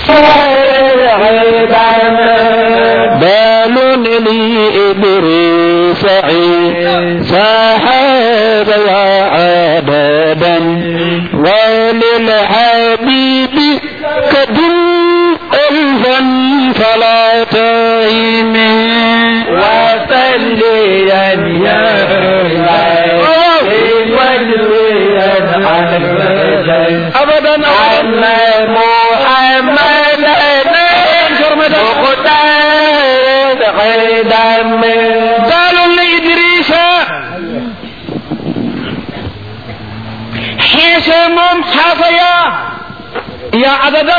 بال لإبريس سحاب وعددا وللحبيب كدم ألفا فلا تهيم وصليا يا أبدا أن محمد مقتاد قدم قالوا لإدريس حسم حصيا يا عددا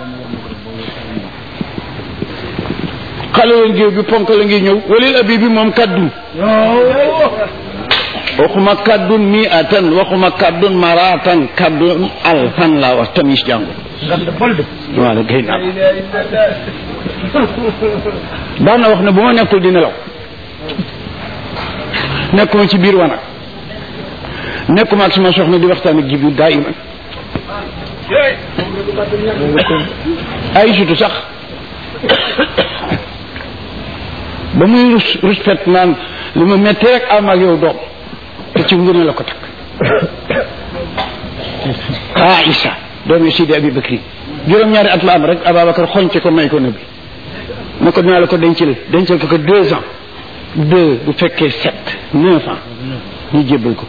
xale leen géew bi ponk la ngi ñëw walil abi bi moom kaddu waxuma kaddun mi atan waxuma kaddun maratan kaddun alfan laa wax tamis jàngu wala gay naa daan na wax ne bu ma nekkul di nelaw nekkuma ci biir wanag nekkuma ak sama soxna di waxtaan ak jibril daa iman ay sutu sax ba muy rus rus fet naan li ma metti rek am ak yow doom te ci ngune la ko takk Aïssa doomi Sidi Abi Bakri juróom-ñaari at la am rek Ababacar xoñce ko may ko nabi ne ko dinaa la ko dencal dencal ko ko deux ans deux bu fekkee sept neuf ans ñu jébbal ko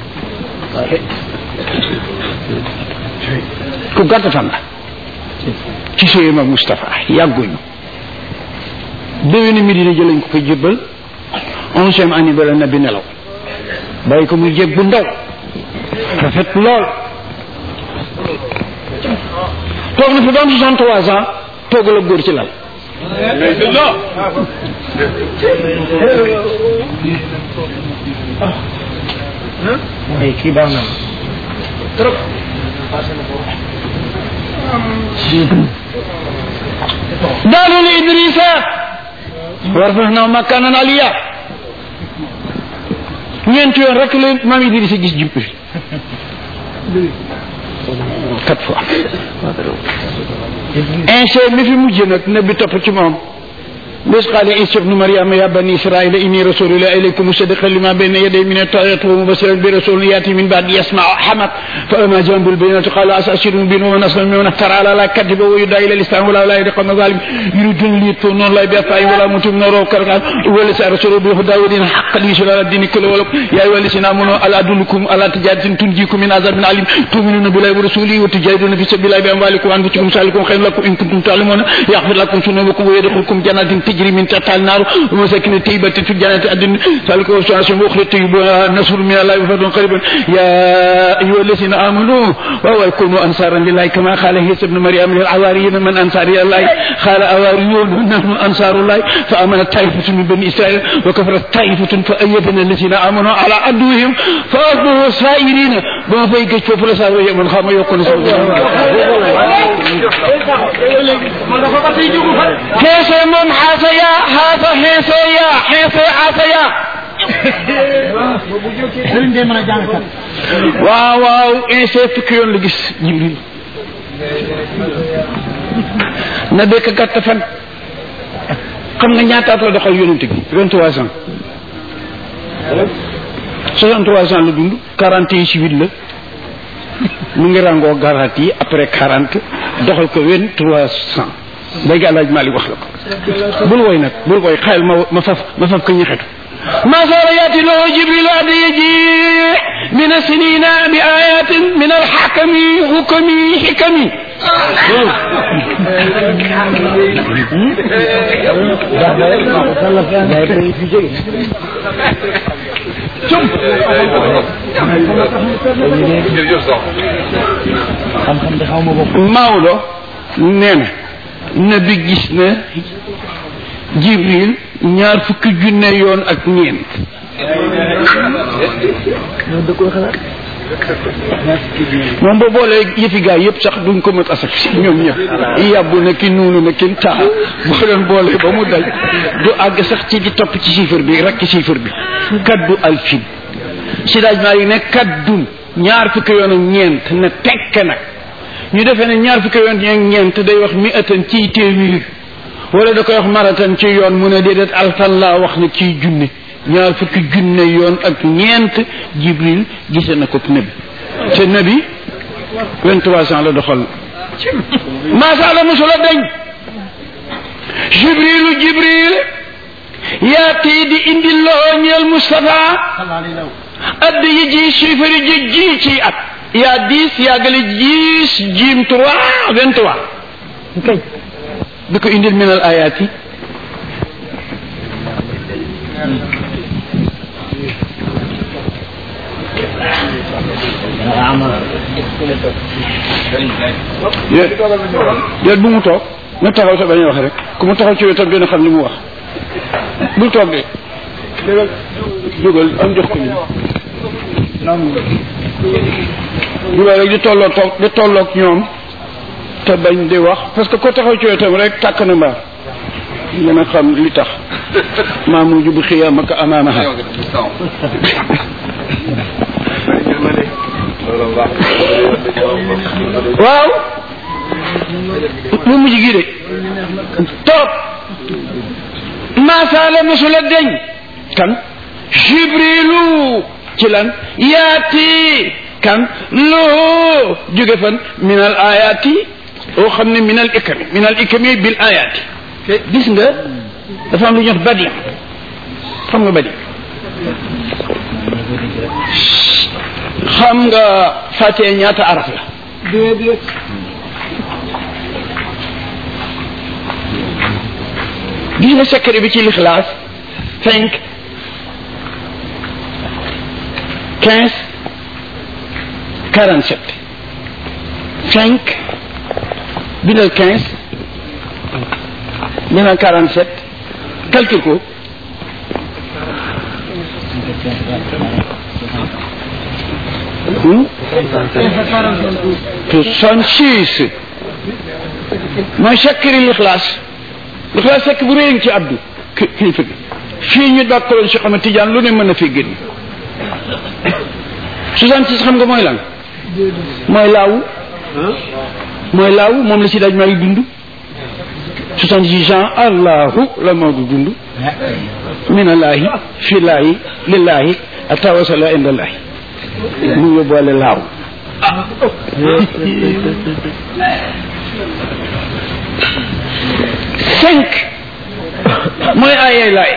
ku gàtt fan la ci sëyam ak Moustapha yàgguñu déwéni Medina jëlañ ko ko jébbal onzième année ba la nabi nelaw bàyyi ko muy jég bu ndaw rafet lool toog na fi ba am soixante trois ans toogal ak góor ci lal ay kii baax na trop daalu li Idrissa warfa'naa makaanan aliyyaa ñeenti yoon rek la maam Idrissa gis jub bi quatre fois inse mi fi mujj nag nabi topp ci moom bés qaala Iisaa ibnu Maryama yaa banii Israa'iila innii rasuulullaahi ilaykum musaddiqan limaa bayna yadayya mina at-tawraati wa mubashiran bi rasuulin ya'tii min ba'dii ismuhu Ahmad falammaa jaa'ahum bil-bayyinaati qaaluu haazaa sihrun mubiin wa man azlamu mimman iftaraa 'alaa Allaahi kadiban wa yud'aa ilal islaam wallaahu laa yahdii al-qawma az-zaalimiin yuriiduuna liyutfi'uu nuura Allaahi bi-afwaahihim wa laa yutimmuuna nuurahu walaw kariha al-kaafiruun huwa allazii arsalahu bil-hudaa wa diinil haqqi liyuzhirahu 'alaa ad-diini kullihi walaw yaa ayyuhal laziina aamanuu hal adullukum 'alaa tijaaratin tunjiikum min 'azaabin aliim tu'minuuna billaahi wa rasuulihi wa tujaahiduuna fii sabiilillaahi bi amwaalikum wa anfusikum zaalikum khayrun lakum in kuntum ta'lamuun yaghfir lakum dhunuubakum wa yudkhilkum jannaatin tajrii min tahtihaa al-anhaar ومساكن طيبة في جنات عدن ذلك وسعة أخرى طيبة نصر من الله وفضل قريبا يا أيها الذين آمنوا وهو يكونوا أنصارا لله كما قال عيسى ابن مريم للحواريين من أنصار الله قال حواريون نحن أنصار الله فآمنت طائفة من بني إسرائيل وكفرت طائفة فأيدنا الذين آمنوا على عدوهم فأصبحوا سائرين بما فيك فوف لسار من خام يكون كيف من حاسيا حاسا حيسيا حيسي حاسيا sëriñ day mën a jàng kat waaw waaw inse fukki yoon la gis jibril na dëkk gàtt fan xam nga ñaataat la doxal yonent bi vingt trois ans soixante trois ans la dund quarante et huit la mu ngi ràngoo garanti yi après quarante doxal ko vingt trois cent léegi alaaj Malik wax la ko bul woy nag bul woy xayal ma ma faf ma faf ko ñexetu ما صار ياتي له جبريل أن يجيء من السنين بآيات من الحكم حكم حكم xam-xam de xaw ma bopp Maodo nee na nabi gis na Jibril ñaar fukki junne yoon ak ñeent moom ba boolee yëfi gaa yëpp sax duñ ko mën asak si ñoom ñëpp yàbbu na ki nuunu na kin taa boo leen boolee ba mu daj du àgg sax ci di topp ci chiffre bi rakk chiffre bi kaddu alfin si daaj maa yi ne kaddun ñaar fukki yoon ak ñeent ne tekk nag ñu defee ne ñaar fukki yoon ak ñeent day wax mi atan ciy téeméer wala da koy wax maratan ci yoon mu ne déedéet alfan laa wax ne ciy junne ñaar fukki junne yoon ak ñeent jibril gise na ko nabi te nabi vingt-trois ans la doxal maasala mosula dañ jibrilu jibril yaati di indi loo ñeel Moustapha add yi ji chiffre ji ji ci at yaa dix yaa gële dix jiim trois vingt-trois kay di ko indil minal ayaat yi déet bu mu toog na taxaw sa bañ a wax rek ku mu taxaw ci wetam dina xam li mu wax bul toog de jógal am jox ko ñu jógal rek di tolloo toog di tolloog ñoom te bañ di wax parce que ko taxaw ci wetam rek tàkk na mbaar dina xam li tax maa mujj bu xiyaam ak amaamaha waaw mu mujj gi de toog maasaala mosula deñ kan jibrilu ci lan yaati kan loo jóge fan min al ayaati oo xam ne min al ikami min al ikami bil ayaati gis nga dafa am lu ñuy wax badi xam nga badi xam nga fàttee ñaata araf la gis nga secret bi ci lixlaas cinq quinze quarante sept cinq bindal quinze bindal quarante sept calcule ko soixante six mooy secret lixlaas lixlaas sekk bu réy ci abdu kilifa gi fii ñu dàkkaloon si xama tijaan lu ne mën na fi génn soixante six xam nga mooy lan mooy laawu mooy laawu moom la si daj maa ngi dund soixante six ans allahu la Maodo dund minallaahi fillaahi lillaahi atawasala indallaahi mu yóbbuwale laaw cinq mooy ayay laay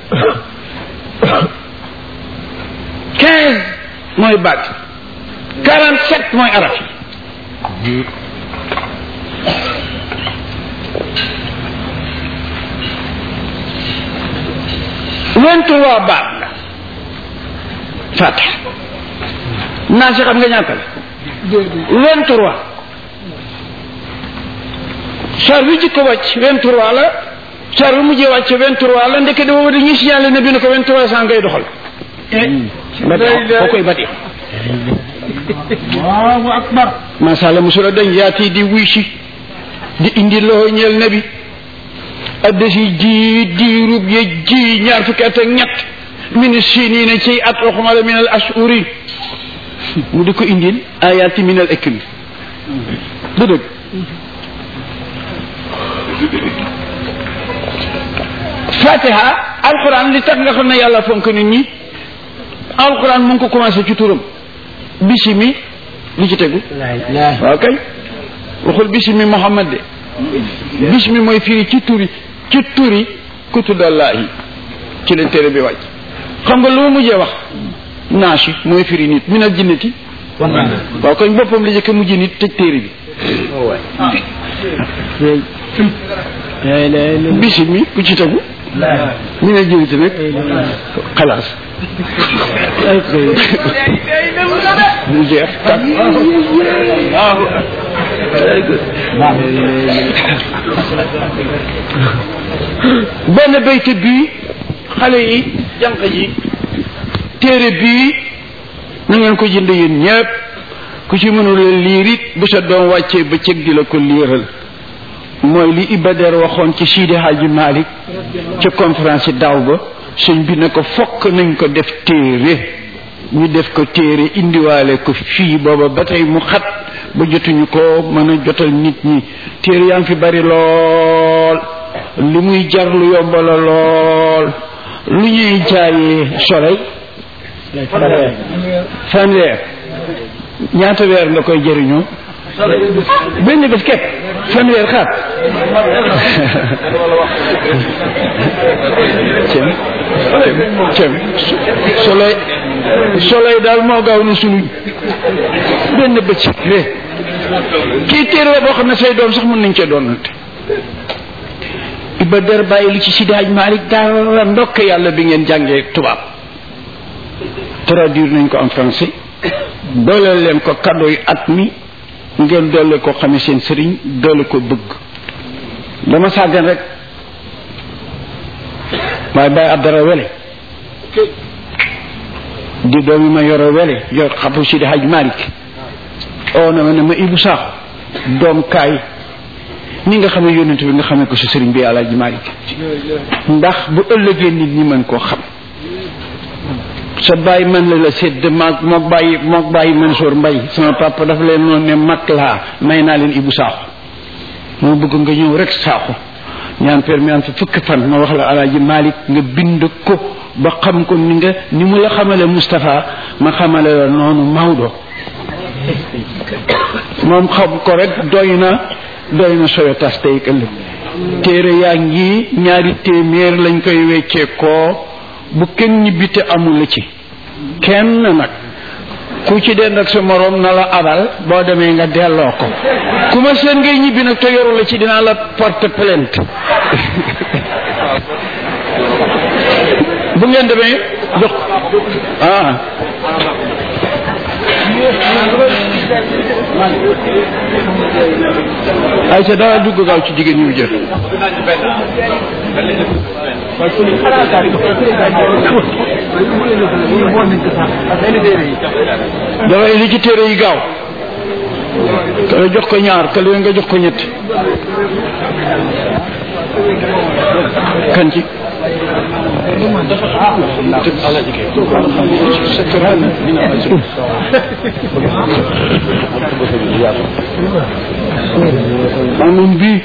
quinze mooy baat quarante sept mooy araf yi vingt-trois baat la fatiha naa si xam nga ñaata la vingt-trois char bi jikko wàcc vingt-trois la char bi mujjee wàcc vingt-trois la ndeke dafa war a ñu signalé ne bi ne ko vingt-trois cent ngay doxal badi foo koy badi Allahu akbar masala musula dañ yaati di wuy si di indi loo ñeel nabi addasi ji diirub ye ji ñaar fukki at ak ñett min sinina ci at waxuma la min al ashuri mu di ko indil ayaati min al ikmi du dëgg fatiha alquran li tax nga xam ne yàlla fonk nit ñi alquran mu ngi ko commencé ci turam bisimi li ci tegu waaw kay waxul bisimi muhammad de bismi mooy firi ci turi ci turi ku tuddallahi ci la téere bi wàcc xam nga lu ma mujjee wax naashi mooy firi nit min al jinnati waaw koñ boppam la jëkk mujj nit tëj téere bi bisimi ku ci tegu min al jinnati nag xalaas mu jeex tak benn bayte bii xale yi jànq yi téere bii na ngeen ko jënd yéen ñépp ku ci mënula liir it bu sa doom wàccee ba cëg di la ko liiral mooy li Ibader waxoon ci Sidi Hadji Malick ca conférence yi daaw ba sëñ bi ne ko fokk nañ ko def téere ñu def ko téere indiwaale ko fii booba ba tey mu xat ba jotuñu ko mën a jotal nit ñi téere yaa ngi fi bari lool li muy jar lu yomb la lool lu ñuy jaayee soleil fanweer ñaata weer nga koy jëriñoo benn bés képp fanweer xaat cem cem soleil soleil daal moo gaaw na suluñ benn bëccëg rek kii téere la boo xam ne say doom sax mën nañ cee doonante Iba Der bàyyi li ci Sidi Hadj Malick dara ndokk yàlla bi ngeen jàngee tubaab traduire nañ ko en français dooleel leen ko cadeau yi at mi ngeen doole ko xame seen sëriñ doole ko bëgg dama sàggan rek waaye bàyyi ab dara wele di doomi ma yoro wele yor xapu Sidi Hadj Malick oo na ma ne ma Ibou Sakho doom kaay ni nga xamee yónnent bi nga xamee ko si sëriñ bi Alaaji Malick ndax bu ëllëgee nit ñi mën koo xam sa bàyyi man la la sédd maag mook bàyyi mook bàyyi Mansour Mbay sama papa dafa leen noonu ne mag laa may naa leen Ibou Sakho moo bëgg nga ñëw rek Sakho ñaan permis am fi fukki fan ma wax la Alaaji Malick nga bind ko ba xam ko ni nga ni mu la xamale Moustapha ma xamale la noonu Maodo moom xam ko rek doy na doy na sowe tas tey ëllëg téere yaa ngi ñaari téeméer lañ koy weccee koo bu kenn ñibbite amul la ci kenn nag ku ci dend ak sa moroom na la abal boo demee nga delloo ko ku ma seen ngay ñibbi nag te yoru la ci dinaa la porte plainte bu ngeen demee jox ah ay sa dara dugg gaaw ci jigéen ñu jël dafay li ci téere yi gaaw kale jox ko ñaar kale nga jox ko ñett kan ci amoon bii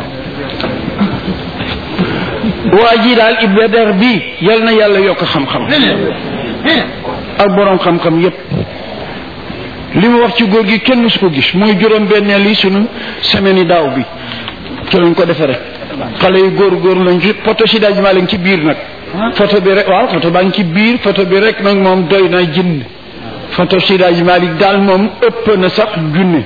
waa ji daal Ibra Der bii yal na yàlla yokk xam-xam ak boroom xam-xam yépp li mu wax ci góor gi kenn su ko gis mooy juróom benneel yi sunu semaine yi daaw bi ci lañ ko defe rek xale yu góor góor lañ ci photo si daaj maa lañ ci biir nag photo bi rek waaw photo baa ngi ci biir photo bi rek nag moom doy na jinn photo si daaj Malik daal moom ëpp na sax junne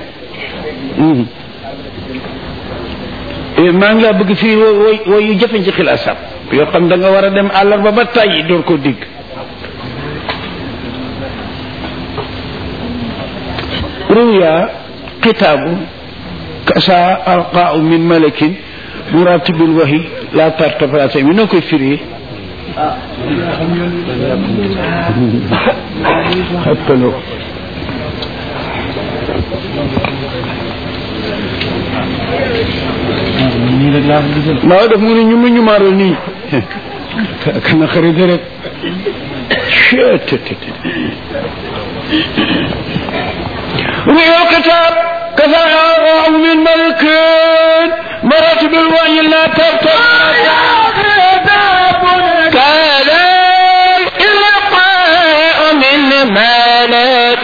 maa ngi laa bëgg fii woy woy yu jafe ci xilaasam yoo xam da nga war a dem àllarba ba tàyyi door ko digg ruya kitaabu kasa alqaau min malakin muratibul wahi la tartaplacé mi noo koy firi xappaloo waaw daf mu ne ñu ma ñu maaral nii kana xarit rek رؤيا الكتاب كذا أراه من ملك مراتب الوعي لا ترتب كذا الإلقاء من ملك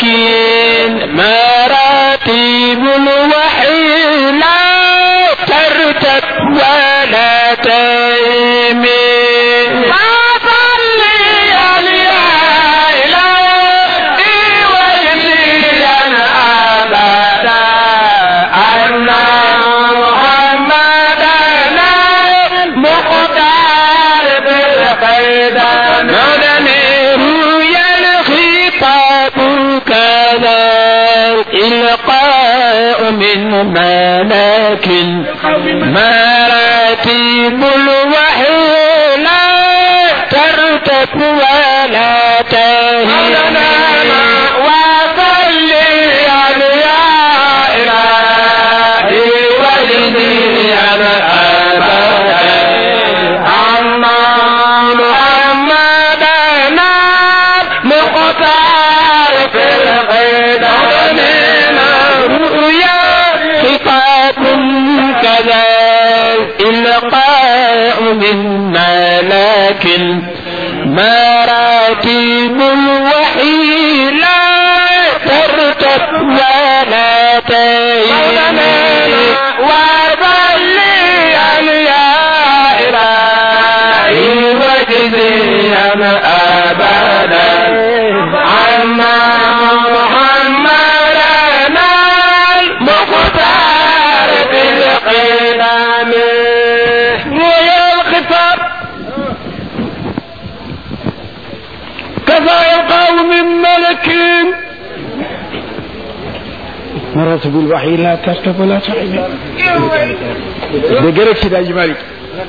مراتب الوحي لا ترتب ولا تيمين من ملك مراتب الوحي لا ترتب ولا تهين وصل يا إلهي وجدي على أما محمدنا مختار في القدم من ملك مراتب الوحي لا ترتب ولا تهين وبليا يا إلهي وجزيا أبدا عنا محمدنا المختار بالقدم ويا الخطاب كذا يلقاه من ملك مراتب الوحي لا ترتب ولا تعين دقرك سيدي حاج مالك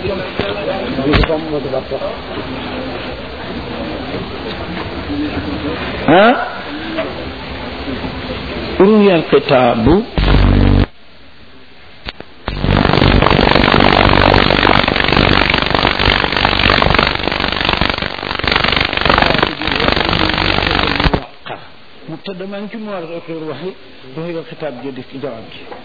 ها روي الكتاب مبتدا ما نجي مو اخر وحي وهي الخطاب جدي في جواب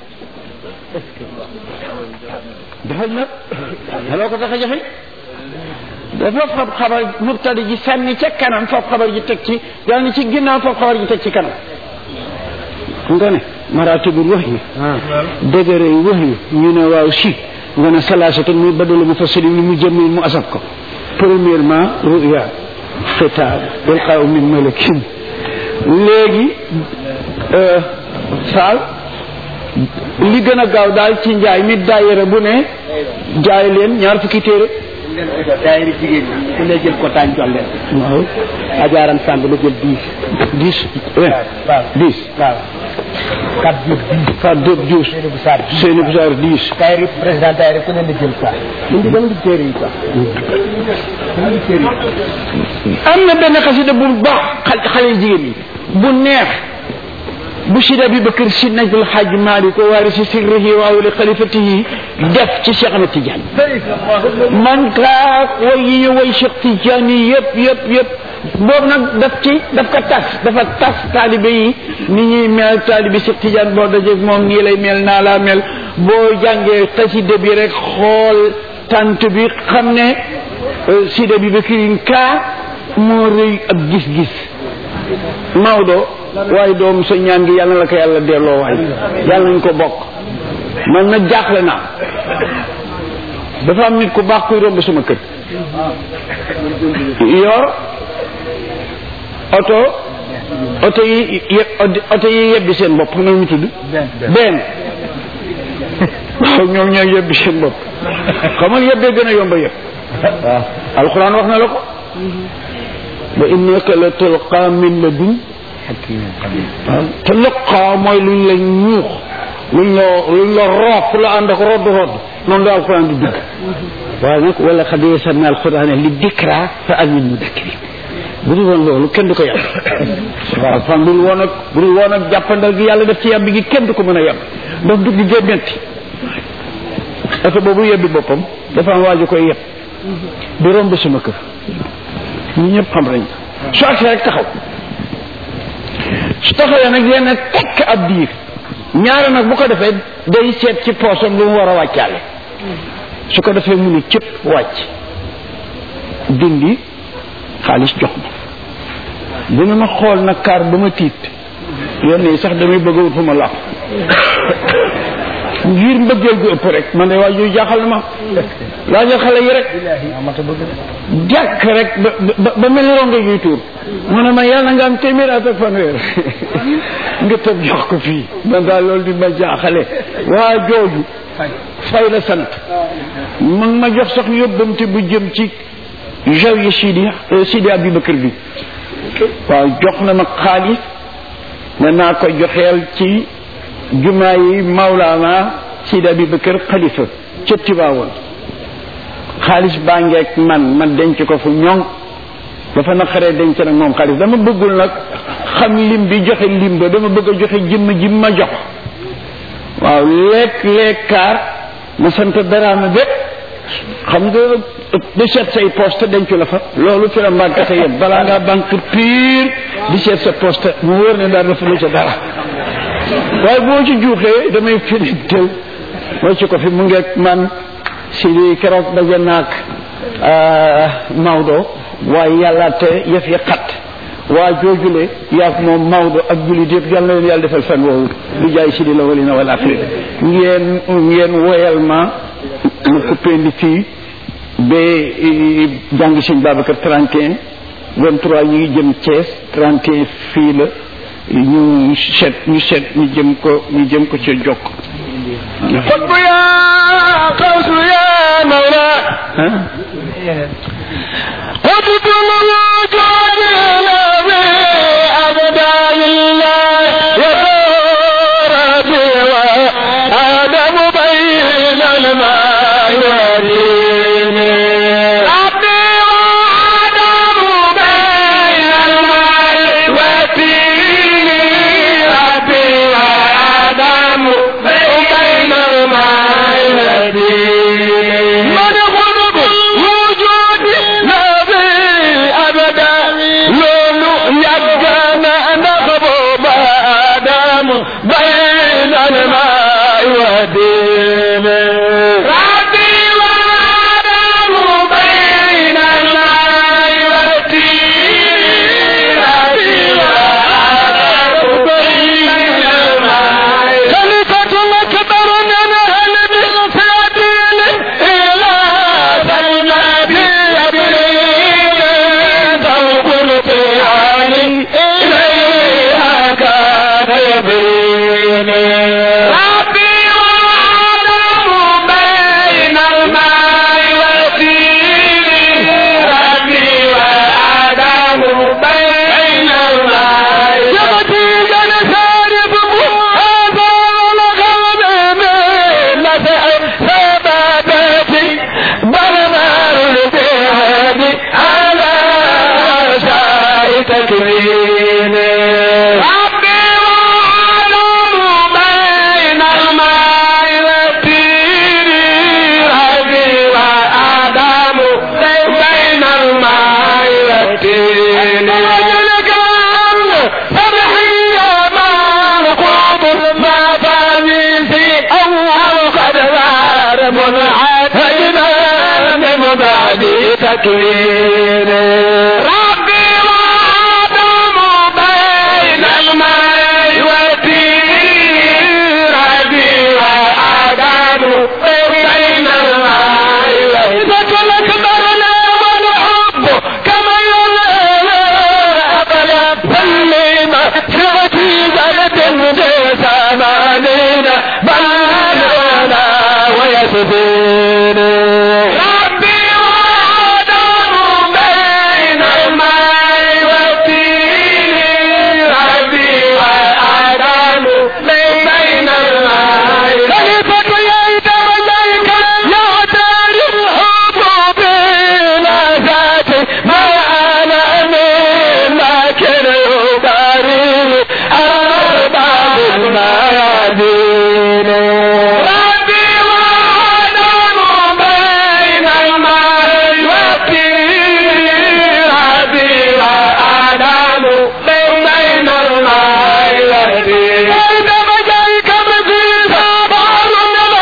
defal nag daloo ko tax a jafe dafa fab xabar mubtada ji sànni ca kanam fab xabar ji teg ci dal ni ci ginnaaw fab xabar ji teg ci kanam nga ne maratibul wax yi dëgëre yi wax yi ñu ne waaw si nga ne salaasatan muy badalu mu fasali ni mu jëmmi mu asab ko premièrement ruya xitaab ilqaaw min malakin léegi saal li gën a gaaw daal ci njaay mi daayira bu ne jaay leen ñaar fukki téere daayira jigéen ñi ku ne jël ko taañ jox leen waaw ajaaram sàmb la jël dix dix waaw dix waaw quatre jours dix Fat Diop Diouf Seydou bu Sarr Seyni Boussar dix daayira président daayira ku ne na jël quoi ñu ngi dem di téere yi quoi ñu ngi téere yi am na benn xasida bu baax xal- xale jigéen yi bu neex bu sida bi bakar si najul xaaj malik wa waarisi sirrihi wa awli xalifatihi def ci Cheikh Ahmed Tidiane man kaa way yi ñu way Cheikh Tidiane yi yëpp yëpp yëpp boobu nag daf ci daf ko tas dafa tas taalibe yi ni ñuy mel taalibe Cheikh Tidiane boo dajeeg moom nii lay mel naa laa mel boo jàngee xasida bi rek xool tant bi xam ne euh, sida bi bakirin kaa moo rëy ab gis-gis Maodo waaye doom sa ñaan gi yàlla na la ko yàlla delloo waay yàlla nañ ko bokk man nag jaaxle naa dafa am nit ku baax kuy romb sama kër yor oto oto yi ye oto yi yebbi seen bopp xam nga mu tudd benn waaw ñoom ñooy yebbi seen bopp xamal yebbee gën a yomba yëpp alxuraan wax na la ko wa innaka la tulqa min ladun waaw te luqaa mooy luñ la ñuux luñ la luñ la roof la ànd ak rodd rodd noonu la alquran di dugg waaye nag wala xad yasarna alquran li dikra fa al min mudakkiri bu dul woon loolu kenn du ko yàpp waaw fan bu dul woon ak bu dul woon ak jàppandal gi yàlla def ci yàbbi gi kenn du ko mën a yàpp ndax dugg gee metti oto boobu yebbi boppam dafa am waaju koy yeb di romb sama kër ñu ñëpp xam nañ ko su agsee rek taxaw su taxawee nag yenn tekk ab diir ñaare nag bu ko defee day seet ci poosam lu mu war a wàccaale su ko defee mu ne cëpp wàcc dindi xaalis jox ma dina ma xool nag kaar ba ma tiit yenn yi sax damay bëgg a wut fu ma làpp ngir mbëggeel gu ëpp rek man de waa yooyu jaaxal na ma laajal xale yi rek jàkk rek ba ba ba mel ni rongo yuy tuur mu ne ma yàlla nga am téeméer at ak fanweer nga tëb jox ko fii man daal loolu di ma jaaxale waa jooju fay la sant ma ngi ma jox sax yóbbante bu jëm ci jawiya Sidi Sidi Abubakar bi waaw jox na ma xaalis ne naa ko joxeel ci jumaa yi Maulana Sidi Abubakar xalifa ca Tiwaawoon xaalis baa ngeeg man ma denc ko fu ñoŋ dafa naqaree denc nag moom xaalis dama bëggul nag xam lim bi joxe lim ba dama bëgg a joxe jëmm ji ma jox waaw lekk lekkaar ma sant daraama bépp xam nga di seet say poste dencu la fa loolu fi la mbànkate yëpp balaa ngaa banque pire di seet sa poste mu wóor ne daal dafa lu ca dara waaye boo ci juuxee damay firintel moo ci ko fi mu ngeeg man si lii keroog daje naag Maodo waaye yàlla te yëf yi xat waa joojule yaag moom Maodo ak jullit yëpp yal na leen yàlla defal fan woowu du jaay si di la walina wala afri ngeen ngeen woyal ma ma coupé ndi fii ba jàng sëñ Babacar 31 23 ñu ngi jëm Thiès 31 fii la ñu seet ñu seet ñu jëm ko ñu jëm ko ca jokk قطب يا قوس يا مولا قطب الوجود الذي أبدى لله يدور بي وآدم بين الماء والدين ربي وآدم بين الماء والدين ربي وآدم بين الماء والدين من غضب الوجود نبي أبدا لولو يبقى نغضب آدم بين الماء والدين ربي وآدم بين الماء والدين ربي وآدم بين الماء خليفة أكبر من أهل بالفاتين إلى النبي أبريل ذوق القيام إليها كان يبين ربي وآدم بين الماء والدين ربي وآدم بين الماء يبدي جنسارب هذا الغنم نفع سبابتي بل نار الجهاد على شاء تكوين ربي وآدم بين الماء والدين ربي وآدم بين الماء والدين وجلك فرحي ما القوم ما فانيسي أو قد غار منعتنا من بعد تكوين ربي وآدم بين الماء والدين ربي وآدم بين الماء والدين الأكبر لا والحب كما يلا أبدا سلم سرتي بلد زمانين بلدنا ويسبين ربي وآدم بين الماء والدين ربي وآدم بين الماء خليفة يا درجيك يا دار الحب بلا ذات ما أنا من لكن يباري أرباب الميادين ربي وآدم بين الماء والدين ربي وآدم بين الماء والدين عندما جايك مثل صبر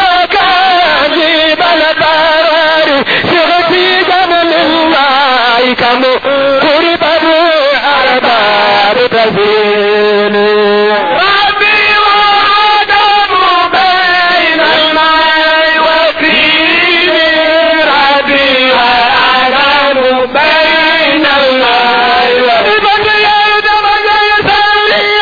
المكاذب البراري شغتي جمل الله كم قرب أرباب تزين ربي وآدم بين الماء والدين ربي وآدم بين الماء والدين يا دم يسلي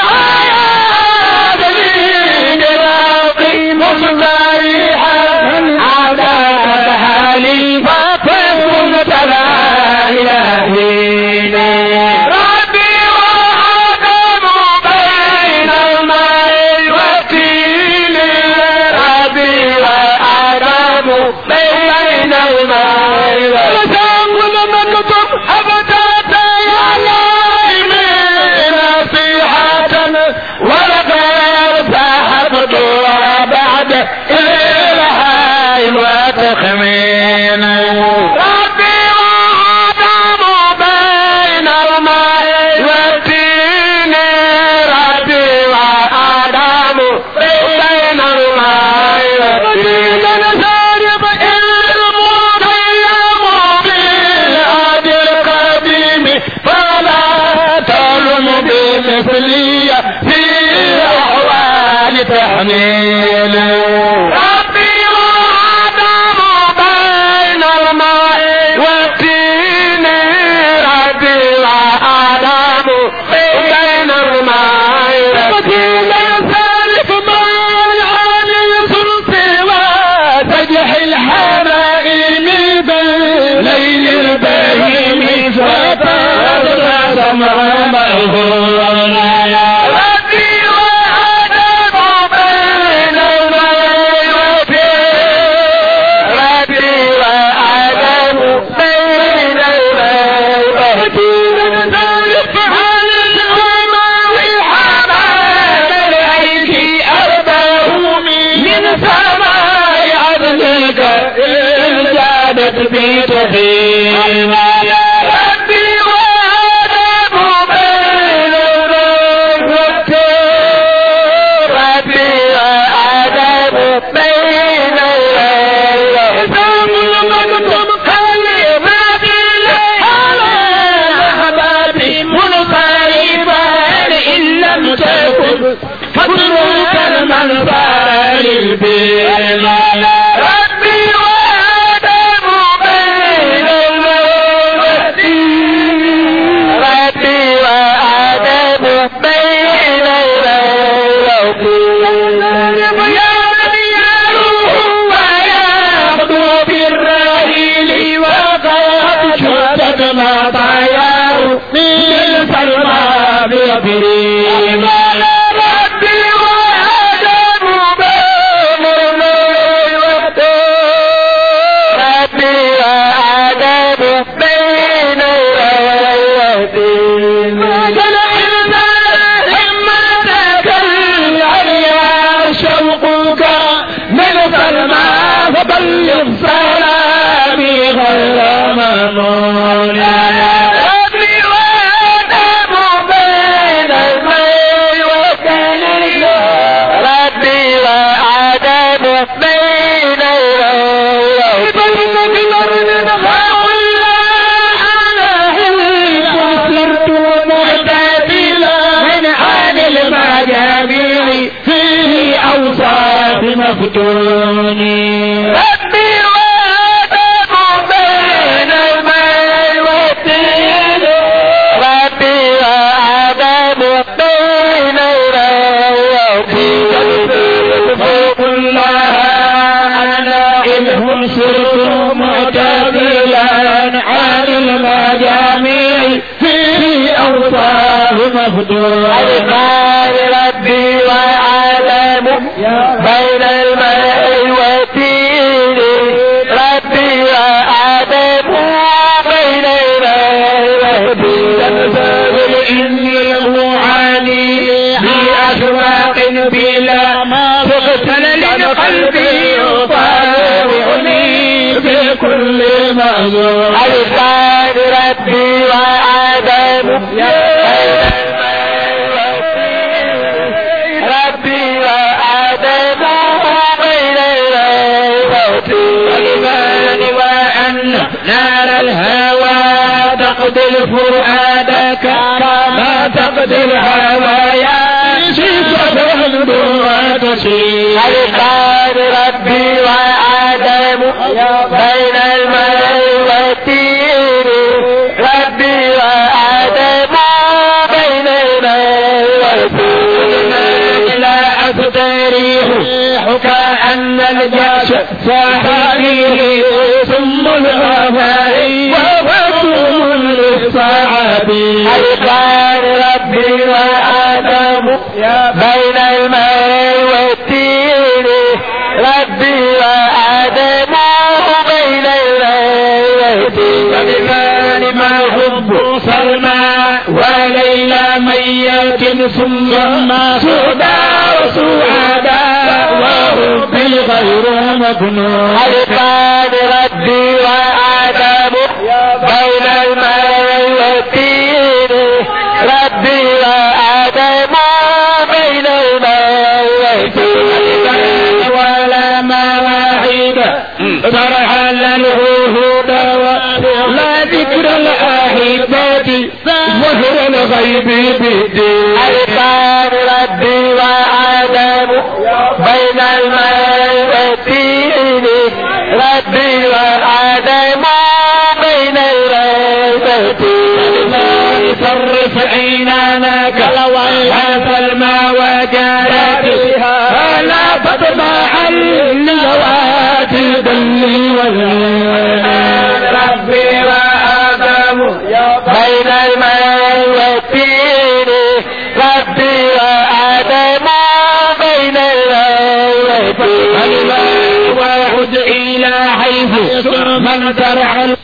حياة دليل ربي مصبريحا على حالي فاطم تلا إلهي ربي وآدم بين الماء والدين ربي وآدم بين الماء والدين نكتب أبدا يا من نصيحة ولقد سحبت بعد إلهي وتخمين ربي وآدم بين الماء والدين ربي وآدم بين الماء والدين نسارب المضيم ثم سودا وسعادا وهم بالغير مكنون حرقان ربي وآدم بين الماء والتين ربي وآدم بين الماء والتين ولا مواعيد فرحل العهود لا ذكر الأحبة ظهر الغيب بالدين حرقان ربي وآدم بين الماء والتين ربي وآدم بين الماء والتين صرف عينانك هذا الماء وجارتها لا تطمع اللوات الدل والعين ربي وآدم بين الماء والتين إلى حيث من ترعى